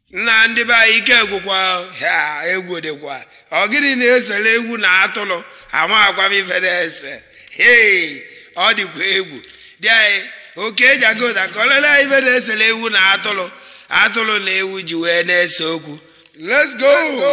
nna ndị be anyị ike gwụkwa ha egwu dịkwa ọ gịnị na-esere egwu na atụrụ ama agwa m ife na-ese hei ọ dịkwa egwu dị anyị oke eji aga ụda ka ọ lele anyị ife na-esere egwu na atụrụ atụrụ na ewu ji wee na-ese okwu let's go,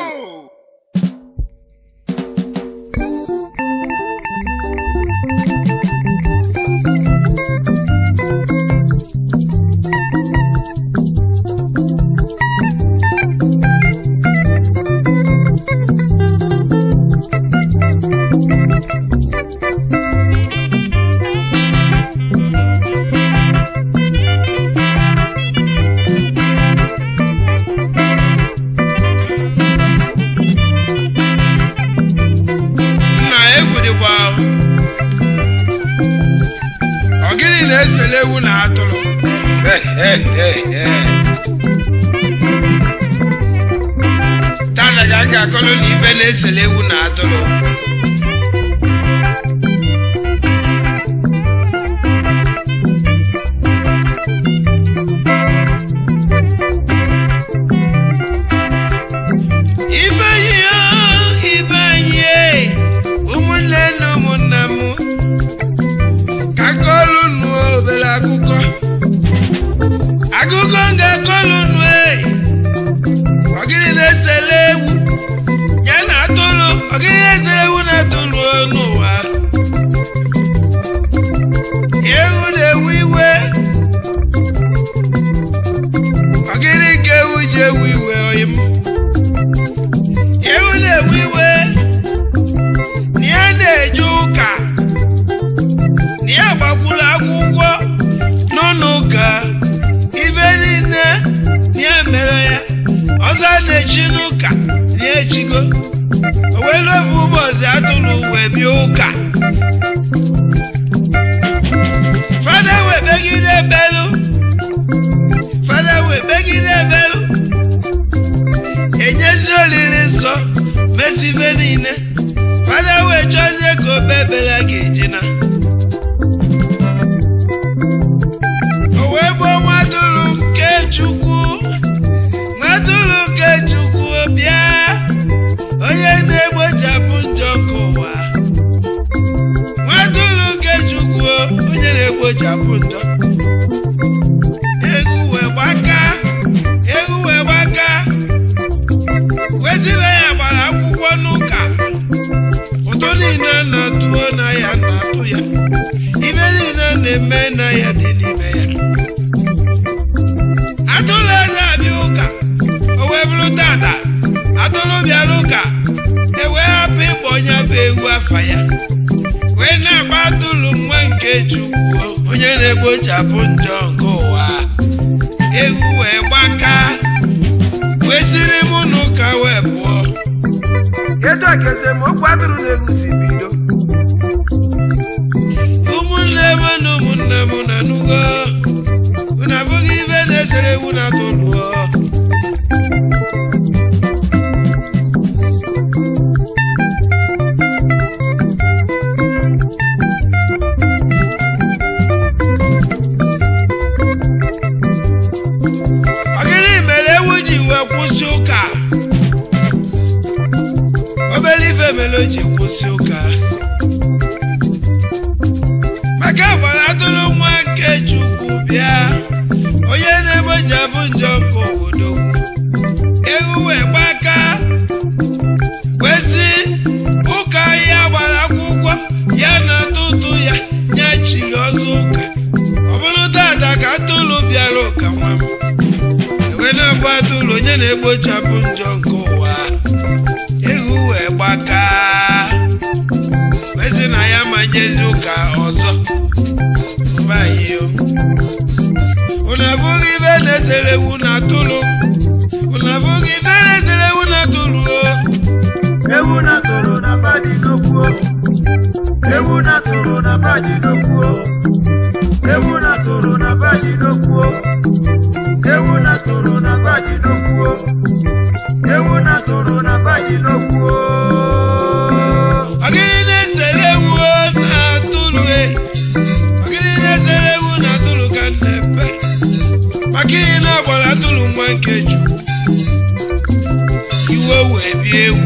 nna egwu dịkwa ọ gịnị na-esere ewu na atụrụ tana ka m ga-akọrọ na ife na-esere ewu na atụrụ ibe anyị o ibe anyị e, ụmụnne na ụmụnna m ka kọlụ nụ obere akụkọ akụkọ m ga-akọlụ nụ e ọgịnị na-esele ewu ya na atụrụ ọgịnị na-esele ewu na atụrụ n'ụwa ewu na-ewu iwe ọgịnị ka ewu ji ewu iwe oyim ewu na-ewe iwe na ya na-eje ụka na ya gbakwuru akwụkwọ n'ụlọ ụka ibe niile na ya mere ya ọzọ a na-echi n'ụka na ya echigo o welu ofe ụbọchị atụrụ wee bịa ụka fada wee begide ebelu fada wee begide ebelu enyezi olili nsọ mesi ife niile fada wee chọzie ka obe ebere a ga-eji na o wee gbuo nwadụrụ nke chukwu nwadụrụ nke chukwu bịa onye na-egbochapụ njọ nke ụwa nwadụrụ nke chukwu onye na-egbochapụ njọ egwu wee gbaka egwu wee gbaka wezila ya gbara akwụkwọ n'ụka ụtụ niile na-atụo na ya na-atụ ya ibe niile na-eme na ya dị n'ime ya atụrụ na-abịa ụka o wee bụrụ tata atụrụ bịara ụka ewee hapụ ịkpọ onye bụ ewu afa ya wee na-agba atụrụ nwa nke chukwu onye na-egbochapụ njọ nke ụwa ewu wee gbakaa wee siri mụ n'ụka wee pụọ kedu ka esemokwu atụrụ na-egwu si bido ụmụnne m na ụmụnne m na nugo unu abụghị ibe na-esere ewu na atụrụ ọ gịnị mere ewu ji wee kwụsị ụka obere ife mere o ji kwụsị ụka maka gbara atụrụ nwa nke chukwu bịa onye na-egbochapụ njọ nke obodo ewu wee gbaka wee sị ụka ya gbara akwụkwọ ya na atụtụ ya ya chiri ọzọ ụka ọ bụrụ tata ka atụrụ bịara ụka nwa m wee na-agba atụrụ onye na-egbochapụ njọ nke ụwa ewu wee gbaka wee sị na ya ma jezi ụka ọzọ mbayo unu abụghị ibe na-esere ewu na atụrụ unu abụghị ibe na-esere ewu na atụrụ o ewu na toro na fadi n'okwu ewu na toro na fadi n'okwu ewu na toro na fadi n'okwu ewu na toro na fadi n'okwu ewu na toro na fadi n'okwu ọgịnị na-esere ewu na atụrụ e ọgịnị na-esere ewu na atụrụ ka nnepe maka ihe na agbara atụrụ nwa nke iwe wee bie ewu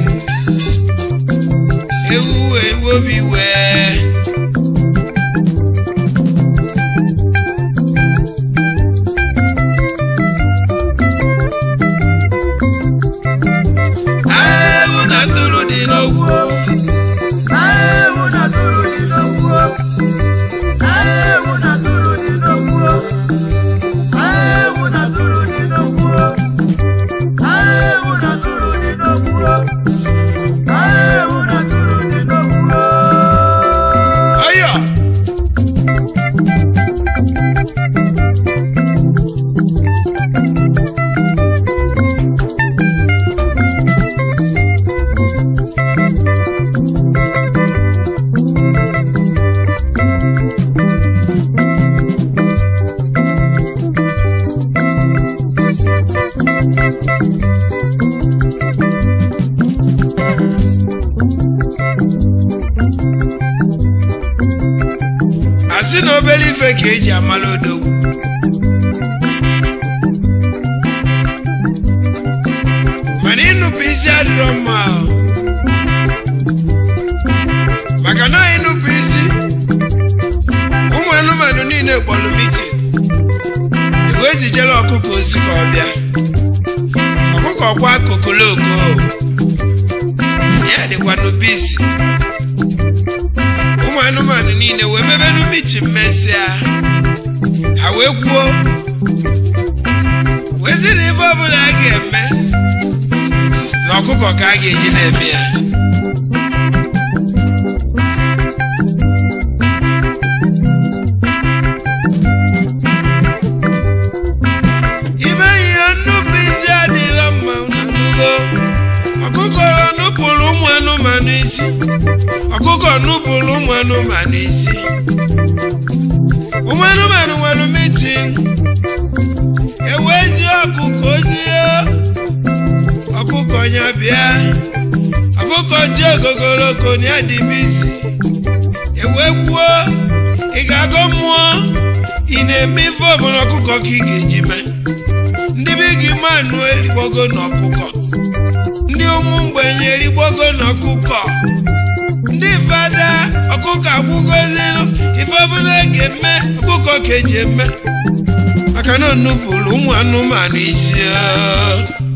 ewu wee ruo obi wee Agha ewu na atụrụ dị n'ogwu Ewu na tụrụ dị n'okwu Ewu na tụrụ dị n'okwu Ewu na tụrụ dị n'okwu Ewu na tụrụ dị n'okwu Ewu na tụrụ dị n'okwu ọyọ asị na obere ife ka eji amala odogwu mana ịnụpụ isi adịrọ mma ahụ. maka na ịnụpụ isi ụmụ anụmanụ niile kpọrọ miti iwe ejijere ọkụkọ osi ka ọ bịa ọkụkọ kwa kokoloko ya dịkwa n'ubisi ụmụ anụmanụ niile wee mebe n'umichi mmesịa ha wee kwuo wee sị na ife ọbụla a ga-eme na ọkụkọ ka a ga-eji na-eme ya ibe ihe nnupụ isi adịghị mma n'ugo ọkụkọ nupụrụ ụmụ anụmanụ isi ọkụkọ nupụrụ ụmụ anụmanụ isi ụmụ anụmanụ nwere mitin ewee ji ọkụkọ ojie ọkụkọ ya bịa ọkụkọ ji ogogoloko ya dị bisi ewee kwuo ị ga-agọ mmụọ ị na-eme ife ọbụla ọkụkọ ka ị ga-eji mee ndị be gị manụ erigbogo n'ọkụkọ ndị ụmụ mgbenye erigbogo n'ọkụkọ ndị fada ọkụkọ akwụgozinu ife ọbụla a ga-eme ọkụkọ ka eji eme maka na onupụrụ ụmụ anụmanụ isi ah.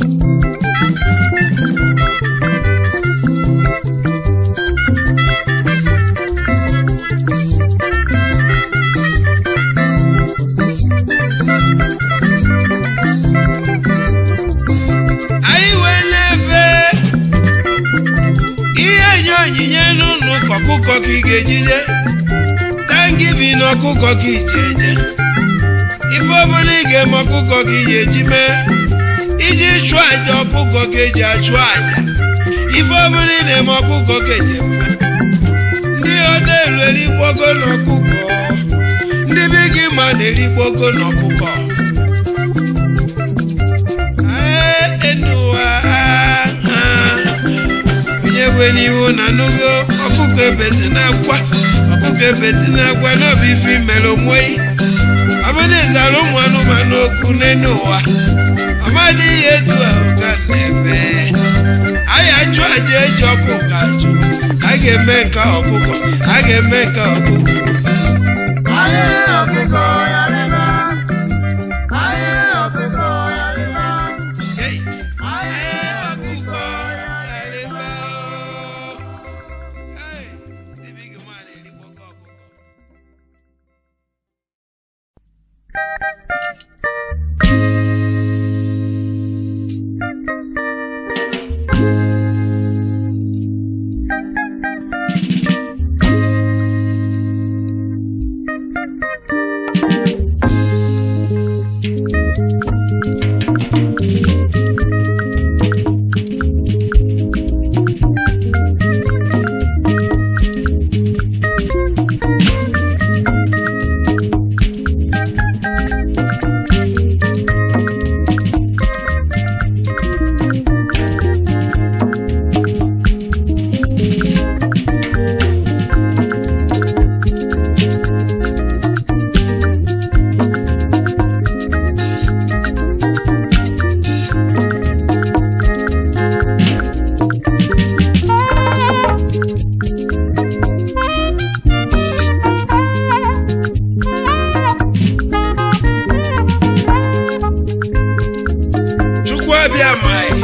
anyị wee na-efe ihe nye onyinye n'ụlọ ụka ọkụkọ ka ị ga-ejije tangibi na ọkụkọ ka iji eje ife ọbụla ị ga-eme ọkụkọ ka iji eji mee iji chụọ aja ọkụkọ ka eji achụ aja ife ọbụla ị na-eme ọkụkọ ka eji eme ndị ọda elu erigbogo n'ọkụkọ ndị be gị ma na-erigbogo n'ọkụkọ Ee, enuwa ah, ah. onye kwe n'ihu na nugo ọkụkọ ebezi na-akwa ọkụkọ ebezi na-akwa n'ọbụ ife imere onweghị ọbụna ịzara ụmụ anụmanụ okwu n'elu ụwa ọmadị ihe etu ahụ ka na-eme anyị achụ aja eji ọkụkọ achụ a ga-eme nke ọkụkọ a ga-eme nke ọkụkọ Aye ọkụkọ ya rịba Aye ọkụkọ ya rịba Hey, Aye ee, ọkụkọ ya ọkụkọ ya rịba oo. Hey, the big man erigbo ọkụkọ. abịa amaghị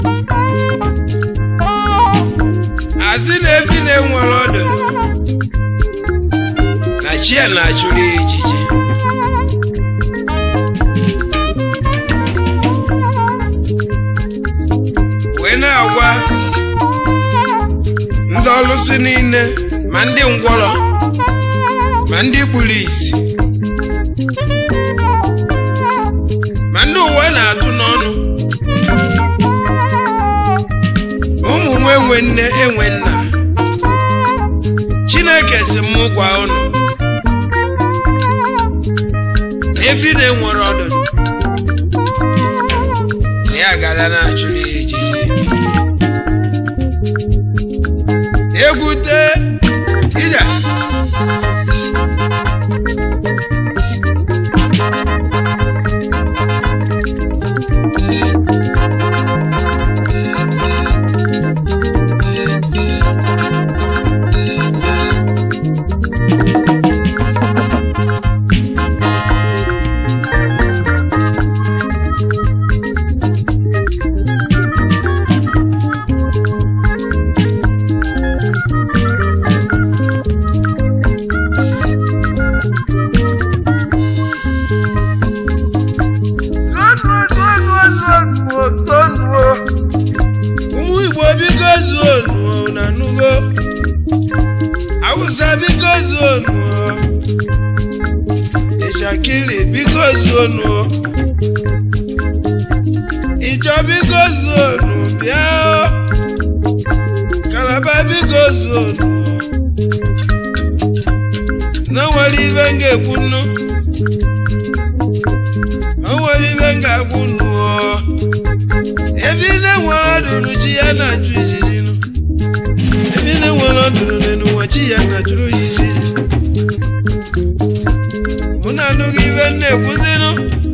asị na efi na-enwere ọdụ na chi ya na-achụrụ ya ejiji wee na-agwa ndị ọlụsị niile ma ndị ngwọrọ ma ndị kpuru isi ma ndị uwe na-atụ n'ọnụ ụmụ m enwe nne enwe nna chineke si m gwa unu na efi na-enwere ọdụdụ na ya gala na-achụrụ ya ejiji egwute ije ụmụ igbo biko zuo nuo na nugo awụsa biko zuo nuo ịshakiri biko zuo nuo ịjọ biko zuo nu bịa o. kalaba biko zuo nuo na nwere ibe m ga-ekwu nnu o nwere ibe m ga-agwụ nuo ebi na-enwere ọdụrụ chi ya na-achụ ijiji nụ ebi na-enwere ọdụrụ n'ụwa chi ya na-achụrụ ya ijiji mụ na anụghị ibe m na-ekwuzinụ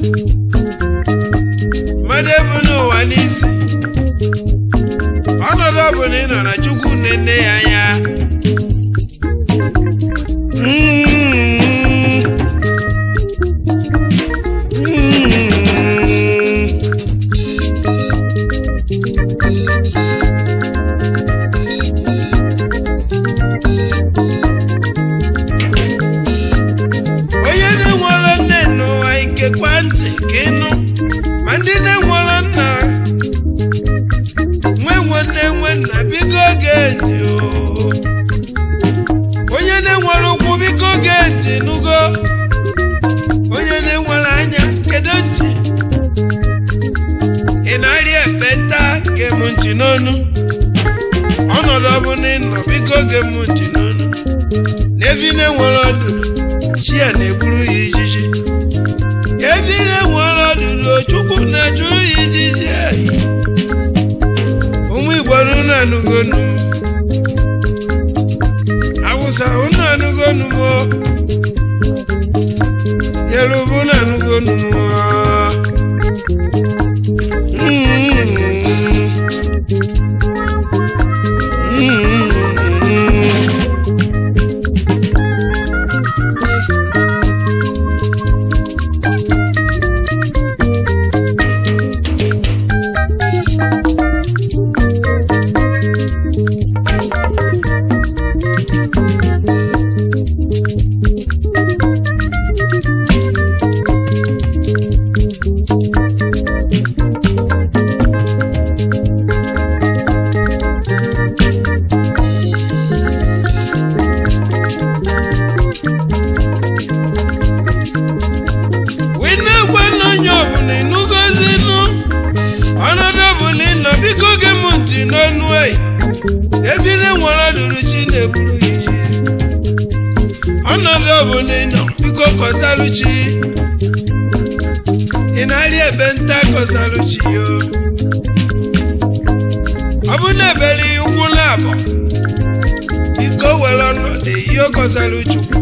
mmadụ ebu n'ụwa n'isi ọnọdụ ọbụla ị nọ na chukwu nne ya anya Mm. Mm. onye na-enwere nne n'ụwa ikekwa ntị ka ịnụ ma ndị na-enwere nna nwe nwanne nwe nna biko ga-eti onye na-enwere ụkwụ biko ga-eti nụgo onye na-enwere anya kedu ntị ị na-arịa ekpenta gem ntị n'onu ọnọdụ ọbụla ị nọ biko gem ntị n'onu n'efi na-enwere ọdụrụ chi ya na-egburu ya ijiji efi na-enwere ọdụrụ chukwu na-achụrụ ya ijiji ehi ụmụ igbo unu anụgonu m awụsa unu anụgonu m o. yoruba unu anụgonu m o. Mm. Mm. wee na-egwe n'onye ọbụla ịnụgozinụ ọnọdụ ọbụla ịnọ biko gee m ntị n'ọnụ eyi ebire nwere ọdụrụ chi na-eburu ya iji ọnọdụ ọbụla ịnọ biko kọsalụ chi ị na-arị ebe nta kọsalụ chi yo ọ bụ na ebere ya ụkwụ na-abọ biko were ọnọdụ ihe kọsalụ chukwu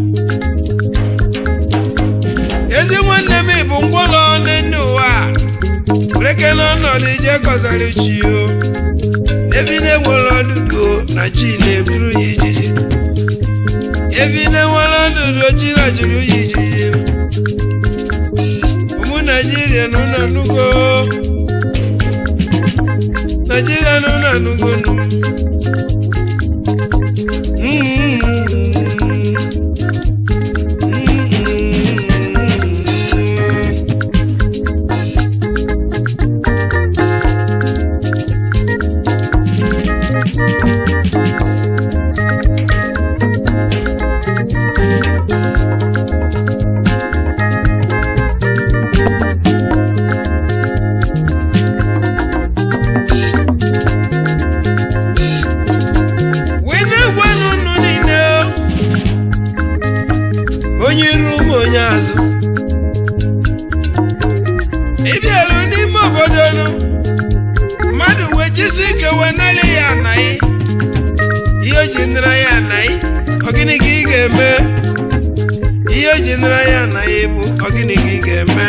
ezi nwanne m bụ ngwọrọ n'enne ụwa a reke n'ọnọdụ ije kọsara chi o ebi na-enwere ọdụdụ na chi na-eburu ya ijiji ebi na-enwere ọdụdụ chi na jụrụ ya ijiji ụmụ naijiria na ụlọ nugo anụgonu wee na-egwe n'ụnụ niile o. onye iru ụmụ onye azụ ịbịaru n'ime obodo nụ mmadụ wee jisi ike wee nalị ya anaghị ihe o ji nara ya anaghị ọ gịnị ka ị ga-eme ihe o ji nara ya anaghị bụ ọ gịnị ka ị ga-eme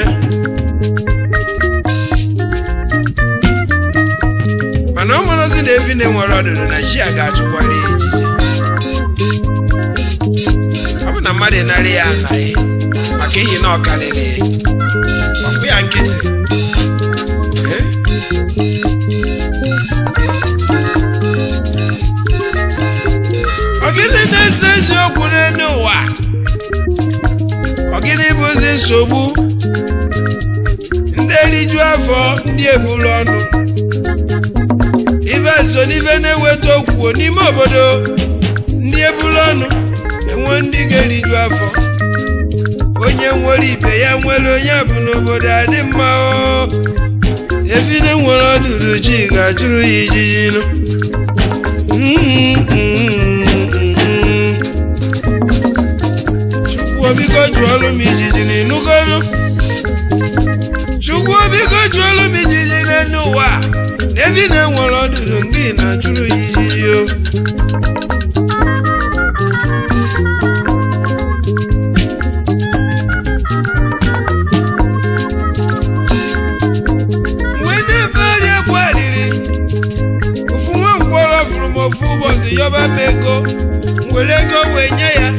mana ọ mụrụ ozi na efi na-enwere ọdụdụ na chi a ga-achụkwara ya ejiji ọ bụ na mmadụ narị ya anaghị maka ihi na ọ karịrị ya ọkpụ ya nkịtị Eh? Ọ gịnị na-ese eziokwu n'elu ụwa ọ gịnị bụzi nsogbu ndị eriju afọ ndị ebulu ọnụ ife so n'ife na-eweta okwu n'ime obodo ndị ebulu ọnụ enwe ndị ga-eriju afọ onye nwere ibe ya nwere onye bụ n'obodo adị mma o efine nwere ọdụdụ chi ga-ajụrụ ya ijiji nụ chukwu biko jụọlụ m ijiji n'ịnụgọnụ chukwu biko jụọlụ m ijiji n'elu ụwa na efi na-enwere ọdụdụ nke ị na-ajụrụ ya ijiji o mgbe na-ebe arịa gwariri ofu nwa mkpọrọ fụrụ m ofu ụbọchị yọba m ego m were ego wee nye ya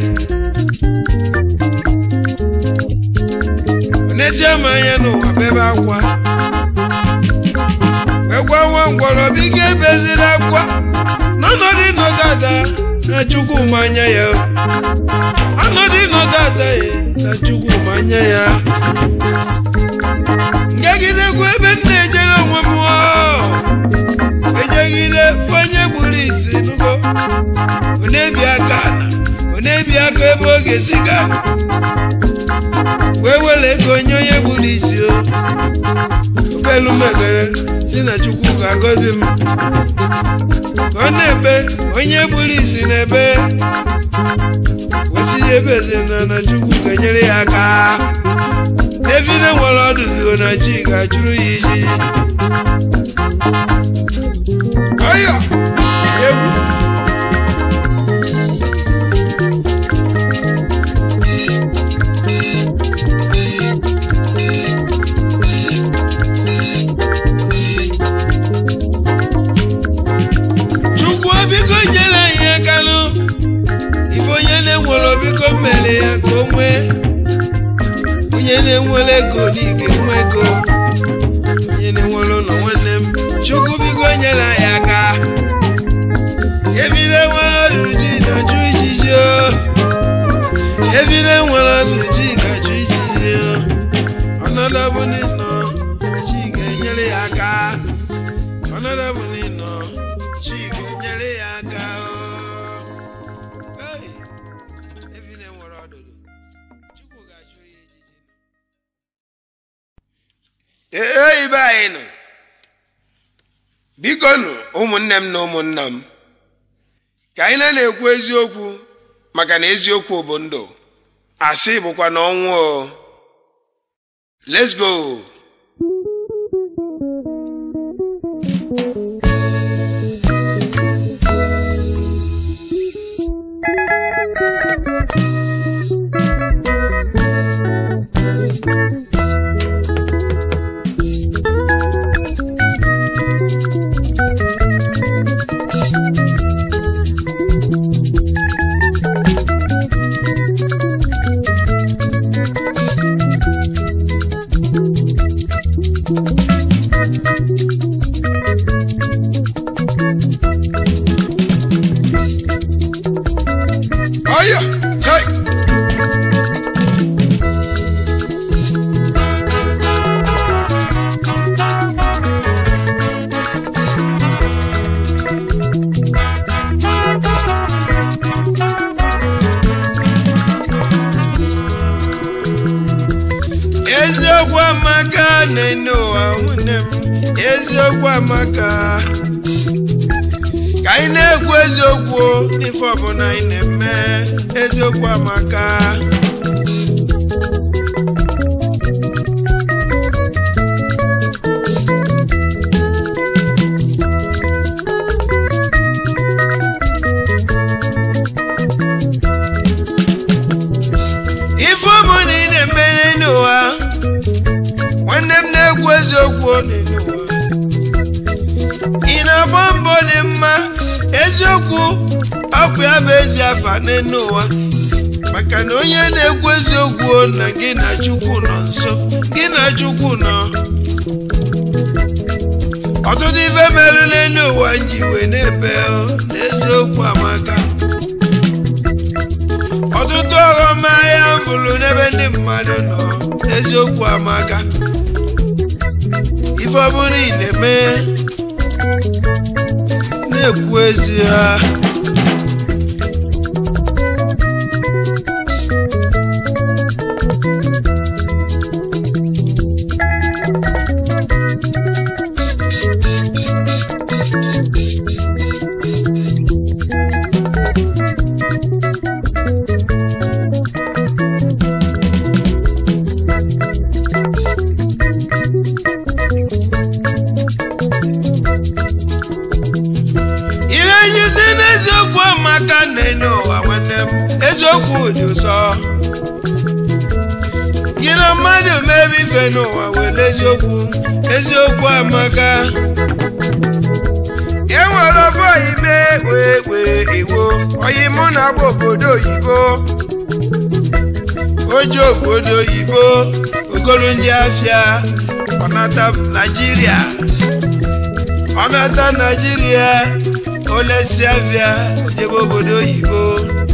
n'ezie m anya n'ụwa bebe akwa wee gwa nwa ngwọrọ biko ebeziri akwa n'ọnọdụ ịnọdụ ada na chukwu manya ya ọnọdụ ịnọdụ ada ya na chukwu manya ya ngagidekwa ebe m na-ejere onwe m oo. ejegide onye gburu isi nugo ọ na-ebi aka ala ọ na-ebi aka ebe ọ ga-esi ga wee were ego onye onye gburu isi o obelu m ekpere si na chukwu ga-agọzi m ka ọ na-ebe onye gburu isi na-ebe wesi ya ebeze na na chukwu ga-enyere ya aka efine nwere ọdụdụ na chi ga-achụrụ ya ijiji ọyọ egwu chukwu biko nyere anyị aka nụ ife onye na-enwere biko mere ya ka o nwee onye na-enwere ego n'ige nwe ego onye na-enwere ụlọ nwanne m chukwu biko nyere anyị aka ebile nwere ọdụrụ ji na-ajụ ijiji o ebile nwere ọdụrụ ji ga-ajụ ijiji o ọnọdụ bụ n'ịnọ chi ga-enyere ya aka ọnọdụ bụ n'ịnọ chi ga-enyere ya aka o Hey! ebile nwere ọdụrụ chukwu ga-achụ ya ijiji ee ibe anyị nọ biko nụ ụmụnne m na ụmụnna m ka anyị na na-ekwu eziokwu maka na eziokwu bụ ndụ asị bụkwa na ọnwụ o let's go eziokwu amaka na-ene ụwa nwunne m eziokwu amaka ka anyị na-ekwu eziokwu n'ife ọbụla anyị na-eme eziokwu amaka ife ọbụla ị na-eme n'ụwa nwanne m na-ekwu eziokwu n'ụwa ị na-agba mbọ dị mma eziokwu ọkụ ya bụ ezi afa n'ụwa maka na onye na-ekwu eziokwu na gị na chukwu nọ nso gị na chukwu nọ ọtụtụ ife merụ n'elu ụwa ji wee na-ebe na eziokwu amaka ọtụtụ ọghọm ahịa fụrụ n'ebe ndị mmadụ nọ eziokwu amaka ife ọbụla ị na-eme na-ekwu ezi ha ihe nyizi n'eziokwu amaka na-enye ụwa nwanne m eziokwu dị ụsọ gị na mmadụ mebe ife n'ụwa were eziokwu eziokwu amaka e nwere ofe oyibe wee wee iwo oyi mụ na agba obodo oyibo oji obodo oyibo ogolu ndị afịa ọnata naijiria ọnata naijiria olesi afịa ojebe obodo oyibo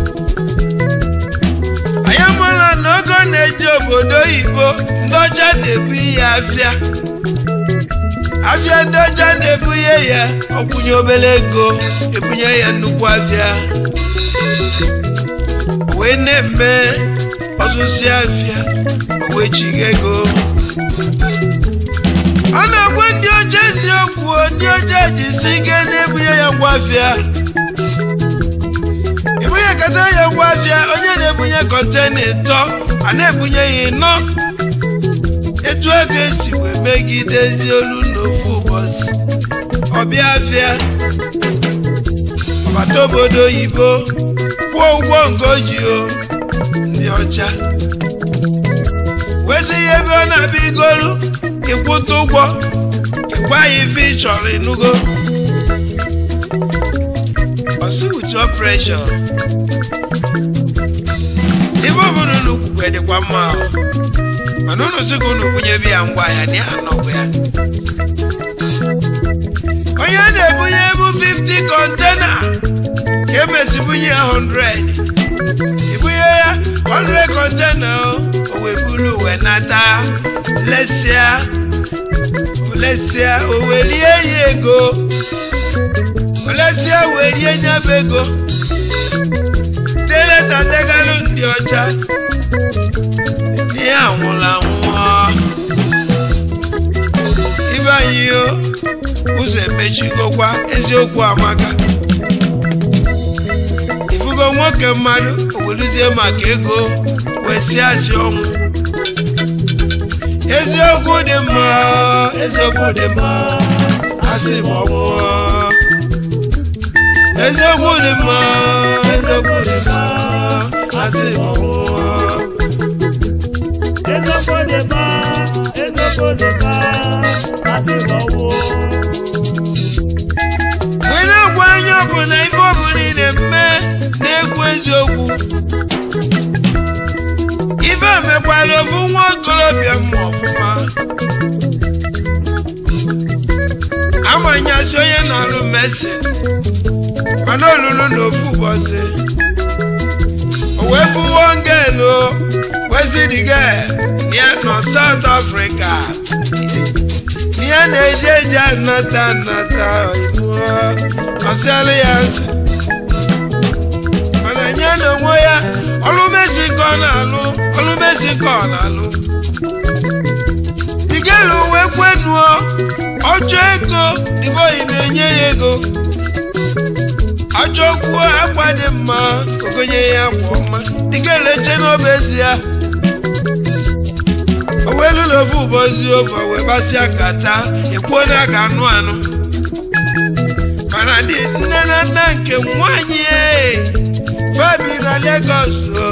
anyị amụla na ogo na-eji obodo oyibo ndị ọcha na-ebu ihe afịa afịa ndị ọcha na-ebunye ya ọkwụnye obere ego ebunye ya nnukwu afịa wee na-eme ọzụzi afịa wee chiga ego ọ na-agwa ndị ọcha eziokwu ndị ọcha ji si ike na-ebunye ya ngwa afịa ebunye kata ya ngwa afịa onye na-ebunye kọntena ịtọ a na-ebunye ya ịnọ etu ego esi wee megidezi olu n'ofu ụbọchị ọbịa afịa ọbata obodo oyibo kwụọ ụgwọ nke o ji o ndị ọcha wezi ihe ebe ọ na-abịa igolu ịkwụta ụgwọ ịgwa ya ife ị chọrọ ịnụgo ọsị with your pressure ife ọbụla unu kwukwe dịkwa mma ahụ mana unu sị ka unu kwunyebe ya ngwa ahịa na ya anọgwa ya onye na-ebunye ebu 50 kọntena ka emesi bunye ya 100 ibunye ya 100 kọntena o wee buru wee nata lesịa lesịa o wee rie ya ego lesịa wee rie nyabụ ego deleta degalụ ndị ọcha ihe anwụla anwụọ ibe anyị o ụzọ emechigokwa eziokwu amaka ifugo nwoke mmadụ oweluzie maka ego wee si asị ọnwụ eziokwu dị mma eziokwu dị mma asị m ọnwụọ eziokwu dị mma eziokwu dị mma asị m ọnwụọ Ezekwo dị mma, ezekwo dị mma, asị m ọnwụ. wee na-agwa anya ọbụla ife ọbụla ị na-eme na-ekwu eziokwu ife mekwala ofu nwa okorobịa mma ọfụma amanyasị onye na-alụ mesin mana olulu na ofu ụbọchị o wee fụwo ngelu wesidiga ya nọ South Africa ihe na-eji eji anata anata iwu ọsịalụ ya nsị mana nye na onwe ya ọlụ mesi ka ọ na-alụ ọlụ mesi ka ọ na-alụ elu wee kwenuo ọchọ ego dịbọyị na-enye ya ego achọkwuo akwa dị mma ogonye ya akwa ọma dịka eleche n'obe ezi ya o wee lụrụ ofu ụbọchị ofe wee gbasịa kata ekwuo na ga anụ anụ mana dị nne na nna nke nwanyị fabi na Lagos o.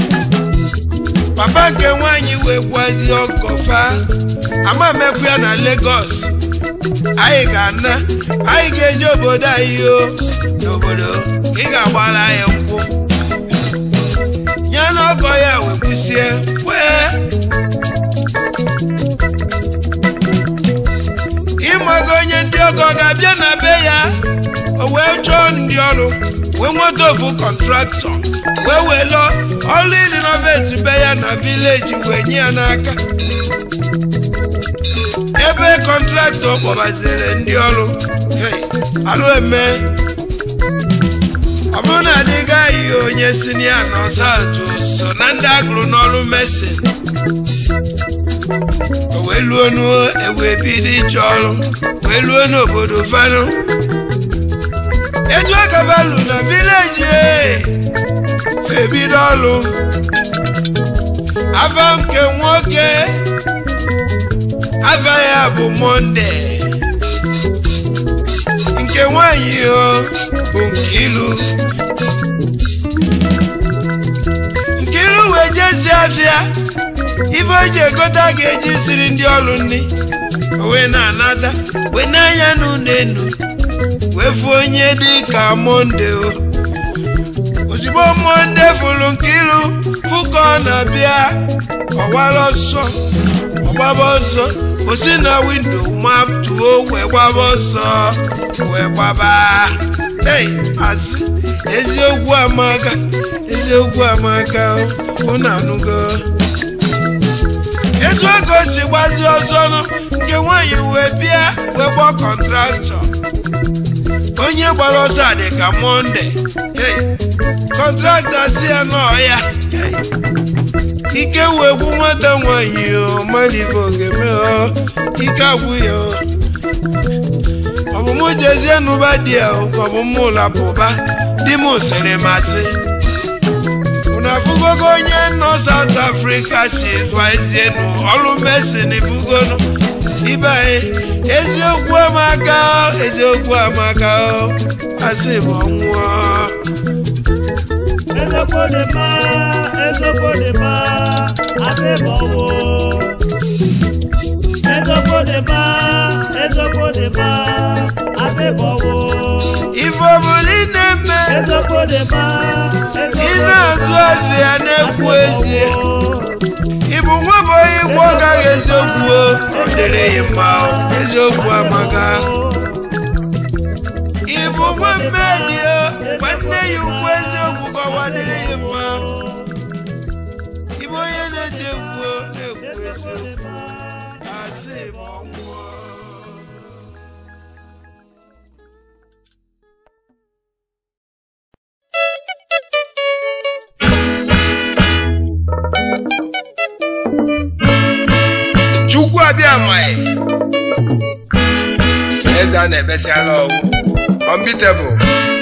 papa nke nwanyị wee gwazi ọgọfa ama mekwu ya na Lagos anyị ga-ana anyị ga-eje obodo anyị o n'obodo ị ga-agbara anyị nkwụ ya na ọgọ ya wee kwụsie wee ịmaga onye ndị ọgọ ga-abịa na be ya o wee chọọ ndị ọrụ wee nweta ofu kọntraktọ wee welo ọrụ ilinoveti be ya na vileji wee nye ya n'aka ebe kọntraktọ kpọbaziri ndị ọrụ hey, alụ eme ọ bụrụ na adịghị anyị onye sinia na ọsatụ so na ndị agụrụ n'ọrụ mesin o wee luo n'ewe bido ije ọrụ wee luo n'obodo fanụ eju agabalu na vileji ebido ọrụ afa nke nwoke afa ya bụ monde nke nwanyị o bụ Nkiru Nkiru wee jesi afịa ife o ji egota ga-eji siri ndị ọrụ nri o wee na-anata wee n'anya n'ụlọ enu wee fụ onye dị ka monde o ozugbo monde fụrụ Nkiru fụ ka ọ na-abịa ọwara ọsọ ọgbaba ọsọ o si na windo mapụtuo wee gbaba ọsọ wee gbaba ei asị eziokwu amaka eziokwu amaka unu anụgo etu ego si gbazi ọsọ nụ nke nwaanyị wee bịa wee gbaa kọntraktọ onye gbara ọsọ a dị ka monde ei kọntraktọ si ya nọọ ya ei ike wee gwu nwata nwanyị o malive ogeme o ike agwụ ya o ọ bụ mụ jezie n'ụba di ya o ka ọ bụ mụ lapụba di m sịrị masị unu afụgogo onye nọ South Africa si gwazie nụ ọrụ mesin bugonu ibe anyị eziokwu amaka o eziokwu amaka o asị m ọnwụọ Ezekwo dị mma, ezekwo dị mma, asị m ọnwụ. Ezekwo dị mma, ezekwo dị mma, asị m ọnwụ. ife ọbụla ị na-eme Ezekwo dị mma, ezekwo ị dị na-azụ mma, azụ ya na-ekwu asị m ezie ọnwụ. ịbụ nwa bụ onye igbo ọ gaghị eziokwu o ọ dịrị ya mma o, eziokwu amaka ịbụ nwa mmedi o nwanne ya ukwu eziokwu ka ọwa dịrị ya mma ịbụ onye na-eti egwu o na-ekwu eziokwu asị ma ọ nwụọ chukwu abịa amaghị eze a na-ebesiala ọgwụ unbeatable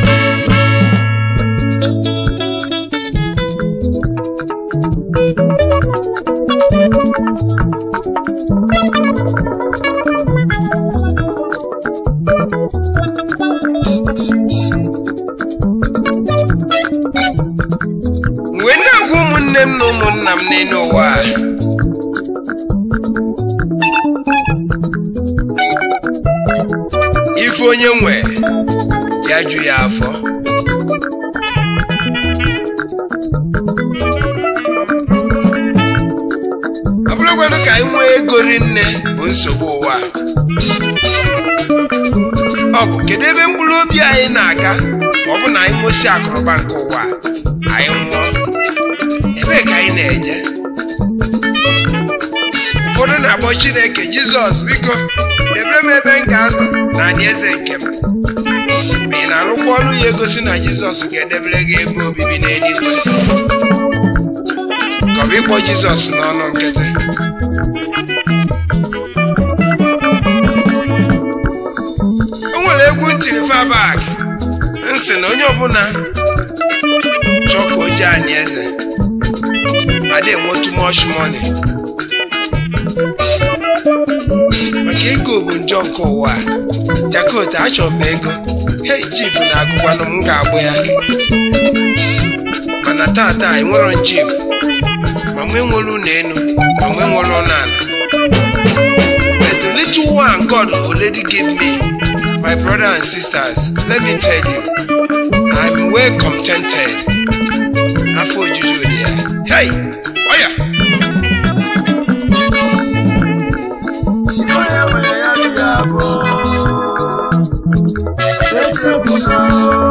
mgbe na-agwa ụmụnne m na ụmụnna m n'elu ụwa a ife onye nwe ya ju ya afọ ọ bụrụkwanụ ka anyị nwee ego rinne bụ nsogbu ụwa a. ọ bụ kedu ebe mkpụrụ obi anyị na-aga ma ọ bụ na anyị nwụsị akụrụba nke ụwa a, anyị nwụọ ebee ka anyị na-eje ụfọdụ na-akpọ chineke jizọs biko debere m ebe m ga-anọ na eze nke m ma ị na-arụkwa ọrụ ya egosi na jizọs ga-edebere gị ebe obibi n'eluigwe ka ọ bụ ịkpọ jizọs n'ọnụ nkịtị egwu ntiri fabak nsị na onye ọbụla chọọ ka o jee anyị eze adị enwe too much money maka ego bụ njọ nke ụwa a. jakot achọrọ m ego hei jip na-agụkwanụ m ga-agbụ ya mana tata enwero jip ma nwe nwere ụlọ elu ma nwe nwere ụlọ ala but the little one God already gave me my brother and sisters let me tell you I'm well contented afọ ojuju dị ya hey oya onye nwere ya dị ya bụ echegbuna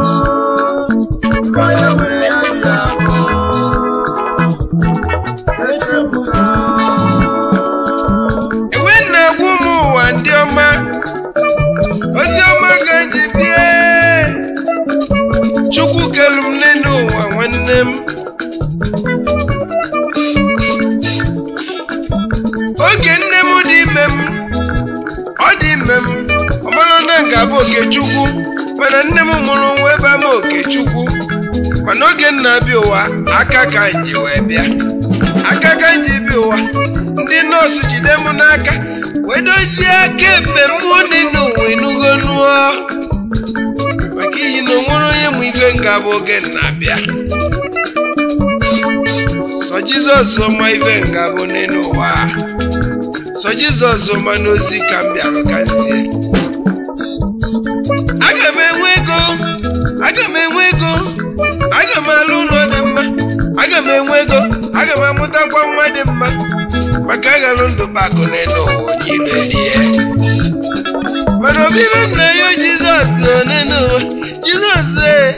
onye nwere ya dị ya bụ echegbuna enwe na-egwu m ụwa ndị ọma ozi ọma ga-eji bie chukwu kelu m n'elu ụwa nwanne m oge nne m dị ime m ọ dị ime m ọ mara na nga bụ okechukwu mana nne m mụrụ nwa ebe ama okechukwu mana oge m na-abịa ụwa aka ka m ji wee bịa aka ka m ji bịa ụwa ndị nọọsụ jide m n'aka wee dozie aka ekpe mmụọ n'elu ụwa enugo nụọ maka iyi na onwere onye mụ ife nga bụ oge m na-abịa sọ jizọs ọma ife nga bụ n'elu ụwa a. sọ jizọs ọma n'ozi ka m bịara gazie aga m enwe ego aga m enwe ego aga m alụ ụlọ dị mma aga m enwe ego aga m amụtakwa nwa dị mma maka aghalụ ndụ bakụ n'elu ụwa onye ilo erie mana obibi nna ya jizọs n'elu ụwa jizọs ee.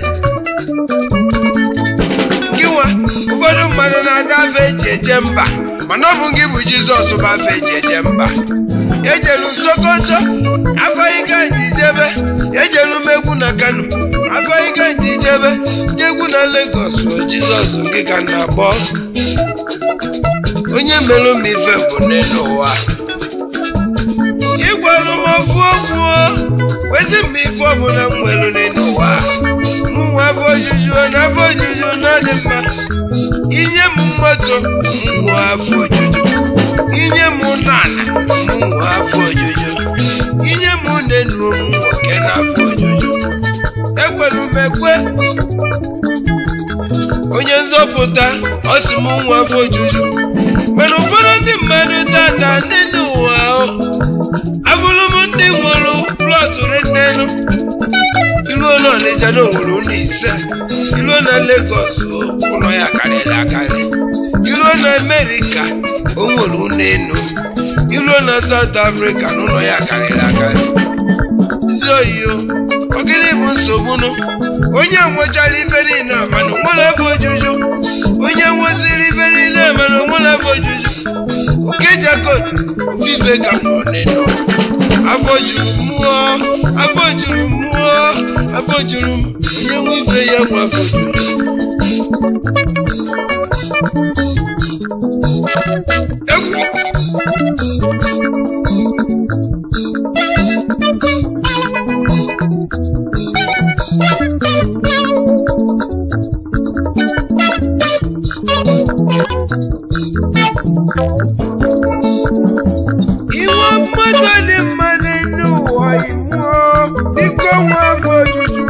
gị nwa ụfọdụ mmadụ na-aga afa eji eje mba mana ọ bụ gị bụ jizọs bụ afa eji eje mba ejelu sokoto afọghị ka nji jebe ejelu m egwu na kano afọghị ka nji jebe jegwu na legos o jizọs gị ka na-akpọ onye mere m ife bụ n'elu ụwa ịgwalụ m ofu okwu o, wezi m ife ọbụla m nwere n'elu ụwa mụ nwa afọ ojuju na afọ ojuju na ọ dị mma inye m moto mụ afọ ojuju inye m nana mụ afọ ojuju inye m nenu m nwoke na afọ ojuju ekwelu m ekwe onye nzọpụta ọ sị m nwa afọ ojuju mana ụfọdụ ndị mmadụ tata ndị dị ụwa ahụ abụrụ m ndị nwụrụ plọtụ rinenu iluo na ọnịcha na onwere ụlọ ise iluo na legos ụlọ ya karịrị akarị iluo na amerịka o nwere ụlọ enu iluo na saut afrịka na ụlọ ya karịrị akarị ezi oyiyo ogịnị bụ nsogbu nụ onye nwechara ife niile a mana onwere afọ ojuju onye nweziri ife niile a mana onwere afọ ojuju oke jakot ofufe ka m nọ n'elu afọ juru mmụọ afọ juru mmụọ afọ juru m onye nwe ife ya nwe afọ juru egwu iwe mmadụ dị mma n'elu ụwa iwuo biko nwa afọ ojuju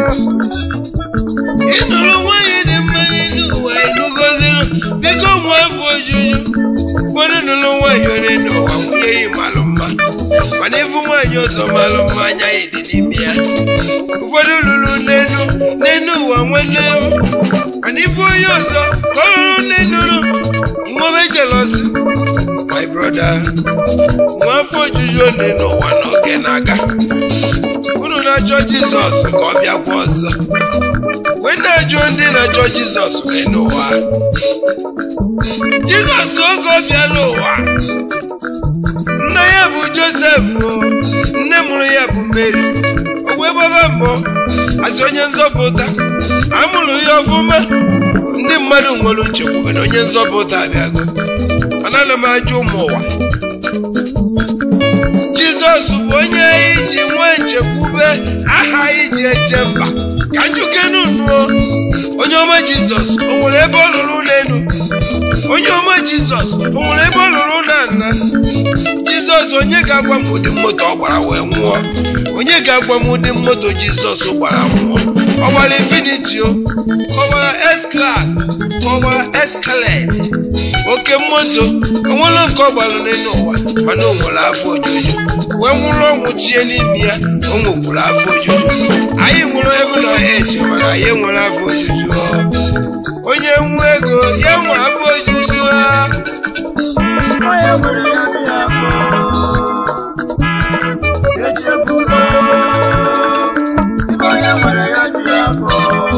ịnụrụ nwanyị dị mma n'elu ụwa ịnụgoziri biko nwa afọ ojuju ụfọdụ nụrụ nwanyị onye n'ụwa nwunye yi malụ mma mana ịbụ nwaanyị ọzọ malụ mma anya ya dị n'ime ya ụfọdụ lụrụ n'elu n'elu ụwa nwanne m mana ịbụ onye ọzọ ka ọ lụrụ n'elu nwobe jelosi my brother nwa afọ ojuju onye n'ụwa n'oge na-aga unu na-achọ jizọs ka ọ bịakwa ọzọ wee na-ajụ ndị na-achọ jizọs wee n'ụwa jizọs oge ọ bịa n'ụwa nna ya bụ josef o, nne mụrụ ya bụ mary o wee gbaba mbọ asị onye nzọpụta amụrụ ya ọfụma ndị mmadụ nwere nchekwube na onye nzọpụta abịago mana ana m ajụ ụmụ ụwa jizọs bụ onye anyị ji nwee nchekwube aha eje mba ka njukenu nuo onye ọma jizọs o nwere ebe ọ lụrụ n'elu onye ọma jizọs o nwere ebe ọ lụrụ na nna jizọs onye ga-agwa m ụdị moto ọ gbara wee nwụọ onye ga-agwa m ụdị moto jizọs gbara nwụọ ọ gbara infiniti o ọ gbara s klas ọ gbara eskalade oke moto onwere nke ọ gbara n'elu ụwa mana o nwere afọ ojuju wee nwụrụ ọnwụ tinye n'ime ya o nwekwuru afọ ojuju anyị nwụrụ ebe na eji mana anyị nwere afọ ojuju ọ. onye nwe ego ya nwe afọ ojuju ha onye nwere ya dị ya afọ echegbula onye nwere ya dị ya afọ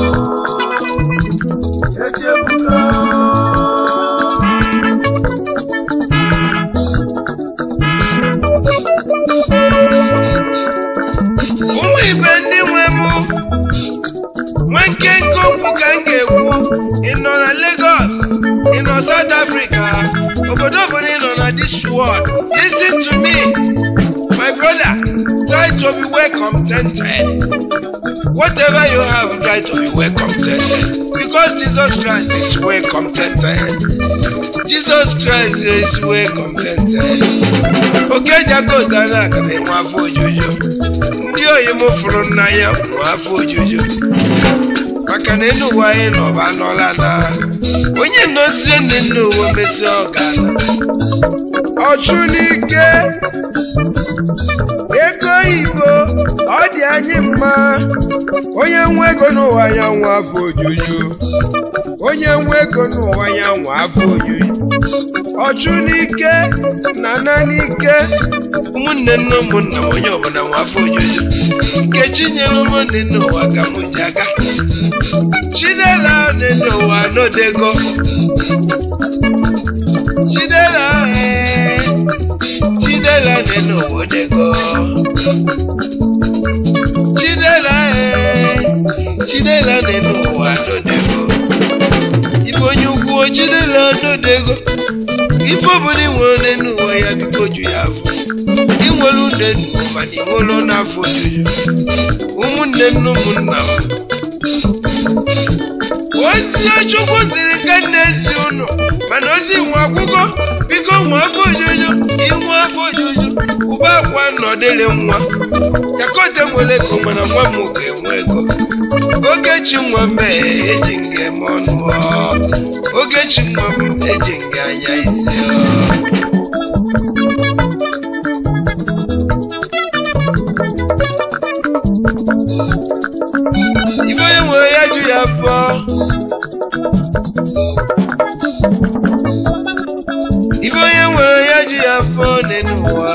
echegbula ụmụ ibe ndị nwe mụ nwe nkenke okwu ka m ga-ekwu ị nọ na Lagos ị nọ South Africa obodo obodo ị nọ na this world listen to me my brother try to be well contented whatever you have try to be well contented because Jesus Christ is well contented Jesus Christ is well contented oke jagoda na aga na-enwe afọ ojuju ndị oyi m fụrụ n'anya nwere afọ ojuju maka na enu ụwa anyị nọba anọla na onye nọzie ndị nna uwe mesi ọgana ọchụ n'ike ego oyibo ọ dị anyị mma onye nwe ego n'ụwa ya nwe afọ ojuju onye nwe ego n'ụwa ya nwe afọ ojuju ọchụ n'ike na na n'ike ụmụnne nne ụmụnna m onye ọbụla nwe afọ ojuju nkechi nyere ụmụnne n'ụwa ka m ji aga chinela dị n'ụwa n'odego chinela ee chinela dị n'ụwa odego chinela ee chinela dị n'ụwa n'odego ibe onye ukwu chinela n'odego ife ọbụla ị nwere n'ụwa ya biko ju ya afọ ị nwere une nnu mana ị nwere n'afọ ojuju ụmụnne m na ụmụnna m ozi chukwu ziri ka nna ezi ụnụ mana ozi nwe akwụkwọ biko nwe afọ ojuju inwe afọ ojuju ụba akwa nọdịrị nwa jakote nwere ego mana nwa m ga-enwe ego ogechi nwa m ee, eji nga eme ọnụ ọ. ogechi nwa m eji nga anya isi ọ. ibe onye nwere ya ju ya afọ ibe onye nwere ya ju ya afọ n'elu ụwa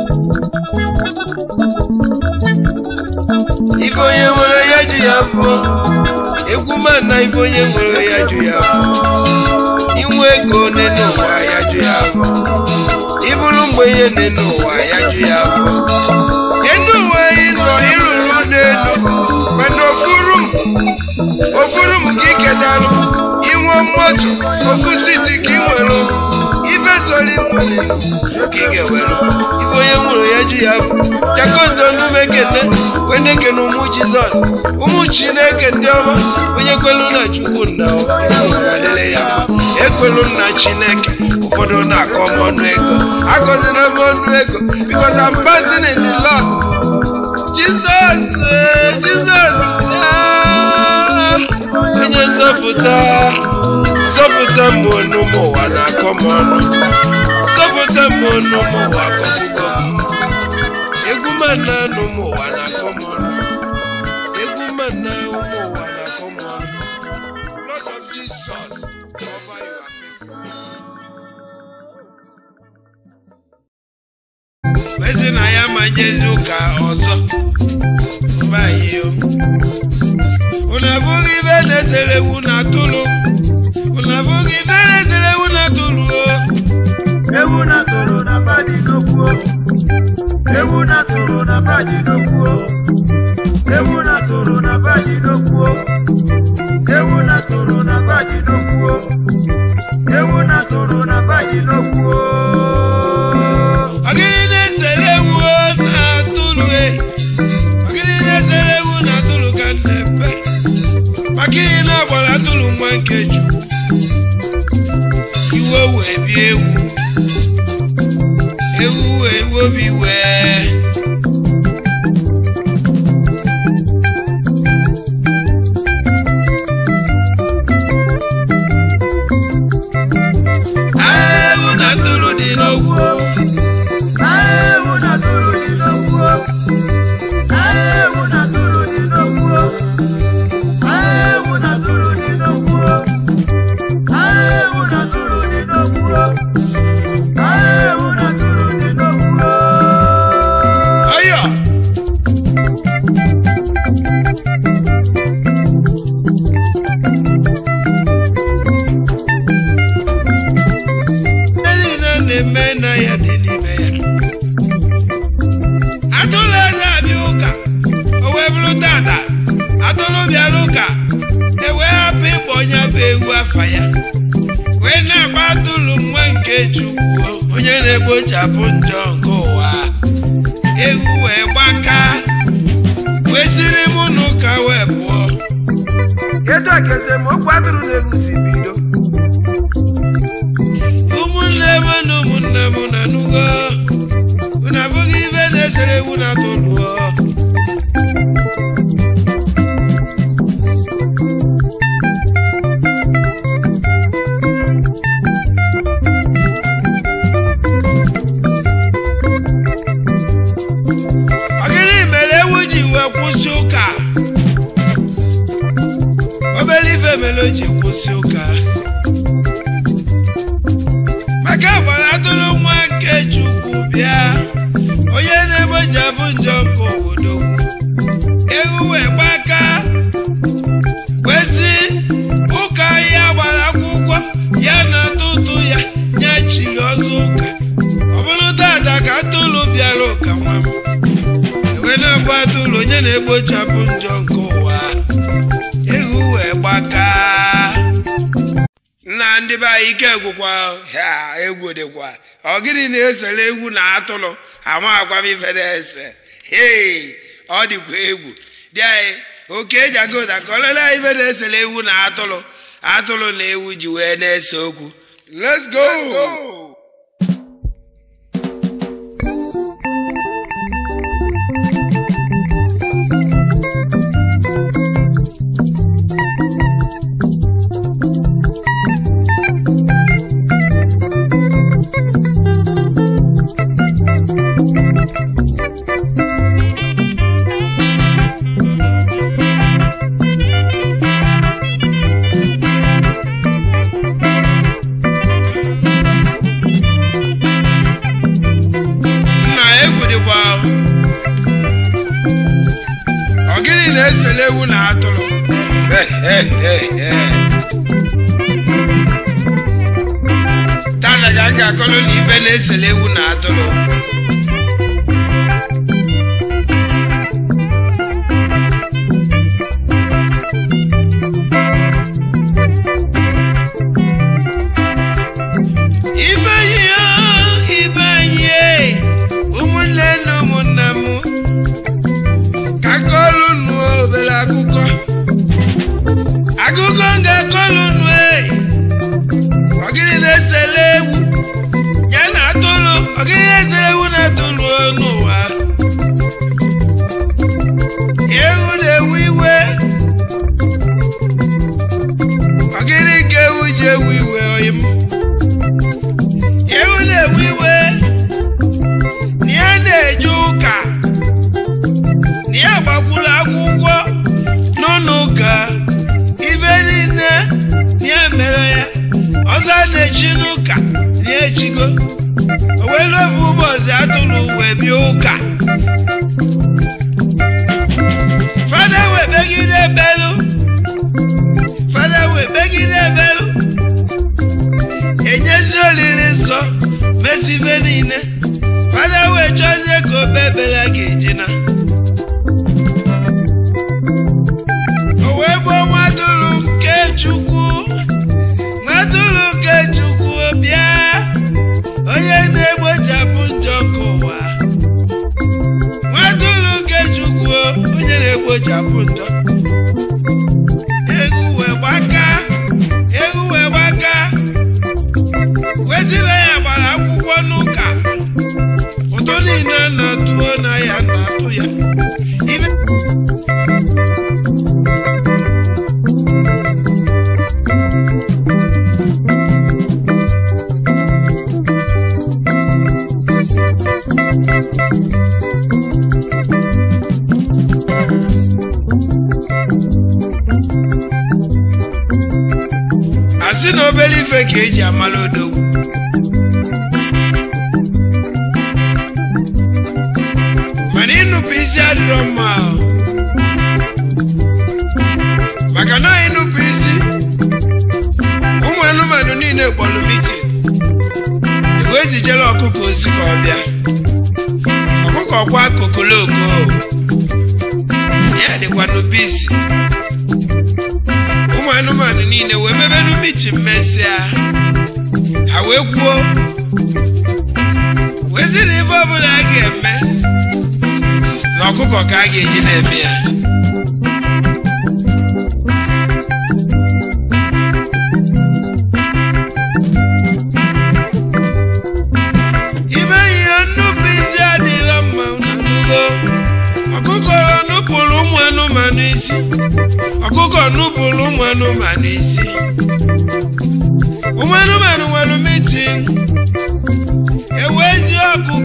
ibe onye nwere ya ju ya afọ egwu mana ibe onye nwere ya ju ya afọ inwe ego n'elu ụwa ya ju ya afọ ịbụrụ mgbenye n'elu ụwa ya ju ya afọ enu ụwa ịnọ ịrụrụ n'elu mana ofuru m ofuru m ka ikedalụ inwe mmadụ ofu siti ka ị nwere ife soro inwere ka ị ga-ewere ibe onye nwere ya ju ya bụ jakondo n'ume kene wene kene ụmụ jizọs ụmụ chineke ndị ọma onye kwelu na chukwu nna alele ya ekwelu nna chineke ụfọdụ na-akọ m ọnụ ego agọzina m ọnụ ego because I'm passing in the Lord Jizọs eh, Jizọs ah, onye nzọpụta zọpụta m ọnụ m ụwa na-akọ m ọnụ zọpụta m ọnụ m ụwa akọpụgo m egwu m na anụ m ụwa na-akọ m ọnụ egwu m na ụmụ ụwa na-akọ m ọnụ Lord of Jesus cover your people. ezi na ya ma jezi ụka ọzọ mba anyị o unu abụghị ibe na-esere ewu na atụrụ unu abụghị ibe na-esere ewu na atụrụ o ewu na tụrụ na fadi n'okwu ewu na tụrụ na fadi n'okwu ewu na tụrụ na fadi n'okwu ewu na tụrụ na fadi n'okwu ewu na tụrụ na fadi n'okwu ọgịrị na-esere ewu na atụrụ e ọgịrị na-esere ewu na atụrụ gbara atụrụ nwa nke chukwu iwe wee bie ewu ewu wee obi wee ewu na atụrụ dị n'ogwu ewu na atụrụ dị n'okwu ewu na atụrụ dị n'okwu ewu na atụrụ dị n'okwu ewu na atụrụ dị n'okwu ewu na atụrụ dị n'okwu ọyọ ihe niile na-eme na ya dị n'ime ya atụrụ eze abịa ụka o wee bụrụ tata atụrụ bịara ụka e wee hapụ ịkpọ onye bụ ewu afa ya wee na-agba atụrụ nwa nke chukwu onye na-egbochapụ njọ nke ụwa ewu wee gbaka wee siri mụ na ụka wee pụọ etu a ka esemokwu atụrụ na ewu si bido ụmụnne m na ụmụnne m na nugo unu abụghị ibe na-esere ewu na atụlụọ ọ gịnị mere ewu ji wee kwụsị ụka obere ife mere o ji kwụsị ụka maka gbara atụrụ nwa nke chukwu bịa onye na-egbochapụ njọ nke obodo ewu wee gbaka wee sị ụka ya gbara akwụkwọ ya na atụtụ ya ya chiri ọzọ ụka ọ bụrụ tata ka atụrụ bịara ụka nwa m ewe na-agba atụrụ onye na-egbochapụ njọ nke ụwa ewu wee gbaka nna ndị be anyị ike gwụkwa ha egwu dịkwa ọ gịnị na-esere egwu na atụrụ ama agwa m ife na-ese hei ọ dịkwa egwu dị anyị oke eji aga ụda ka ọlele anyị ife na-esere egwu na atụrụ atụrụ na ewu ji wee na-ese okwu let's go, nna egwu dịkwa ọ gịnị na-esere ewu na atụrụ tata ka m ga-akọrọ na ibe na-esere ewu na atụrụ ibe anyị o ibe anyị e, ụmụnne na ụmụnna m ka kọlụ nụ obere akụkọ akụkọ m ga-akọlụ nụ e ọgịnị na-esele ewu ya na atụrụ ọgịnị na-esele ewu na atụrụ n'ụwa ewu na-ewu iwe ọgịnị ka ewu ji ewu iwe oyi m ewu na-ewe iwe na ya na-eje ụka na ya gbakwuru akwụkwọ n'ụlọ ụka ibe niile na ya mere ya ọzọ a na-echi n'ụka na ya echigo o wee ofu ụbọchị atụrụ wee bịa ụka fada wee begide ebelu fada wee begide ebelu enyezi olili nsọ mesi ife niile fada wee chọzie ka obe ebere ga-eji na o wee gbuo nwadụrụ nke chukwu nwadụrụ nke chukwu bịa onye na-egbochapụ njọ nke ụwa nwadụrụ nke chukwu onye na-egbochapụ njọ egwu wee gbaka obere ife ka eji amala odogwu mana ịnụpụ isi adịrọ mma ahụ. maka na ịnụpụ isi ụmụ anụmanụ niile kpọrọ mitin igwe ejijere ọkụkọ osi ka ọ bịa ọkụkọ kwa kokoloko ya dịkwa n'ubisi ụmụ anụmanụ niile wee mebe n'umichi mmesịa ha wee kwuo wee sị na ife ọbụla a ga-eme na ọkụkọ ka a ga-eji na-eme ya ime ihe nnupụ isi adịghị mma n'ugo ọkụkọ nupụrụ ụmụ anụmanụ isi ọkụkọ nupụrụ ụmụ anụmanụ isi ụmụ anụmanụ nwere mitin ewee ji ọkụkọ